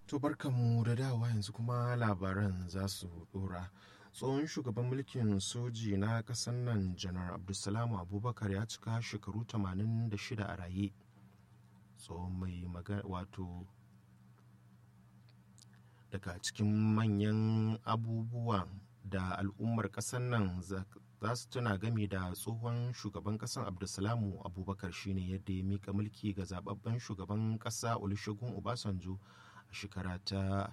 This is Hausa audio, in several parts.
To barkanmu da dawa yanzu kuma labaran za su dora. Tsohon shugaban mulkin soji na ƙasar nan janar Abdulsalamu Abubakar ya cika shekaru 86 a raye. Tsohon mai magana wato daga cikin manyan abubuwan da al'ummar ƙasar nan za su tuna game da tsohon shugaban ƙasar abdulsalamu abubakar shine yadda ya mika mulki ga zababben shugaban ƙasa olusegun obasanjo a shekara ta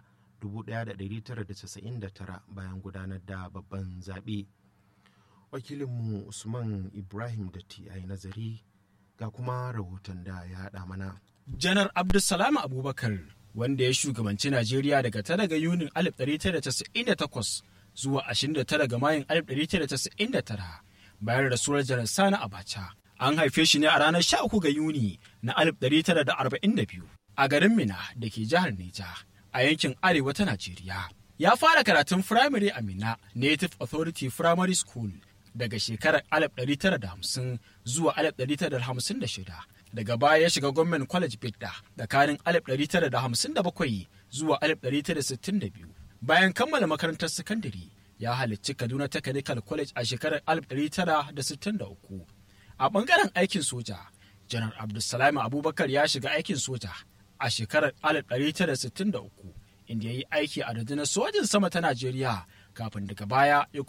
1999 bayan gudanar da babban zaɓe wakilinmu usman ibrahim da yi nazari ga kuma rahoton da ya haɗa mana janar abdulsalam abubakar wanda ya shugabanci najeriya daga tara ga yunin 1998 zuwa 29 ga mayun 1999 bayan rasuwar janar sani abacha an haife shi ne a ranar 13 ga yuni na 1942 a garin mina da ke jihar neja a yankin arewa ta najeriya ya fara karatun firamare a mina native authority primary school daga shekarar 1950 zuwa 1956 daga baya ya shiga gwamnan college bidda tsakanin 1957 zuwa 1962 bayan kammala makarantar sakandare ya halarci kaduna technical college a shekarar 1963 a bangaren aikin soja janar abdulsalam abubakar ya shiga aikin soja a shekarar 1963 inda ya yi aiki a rundunar sojin sama ta najeriya kafin daga baya ya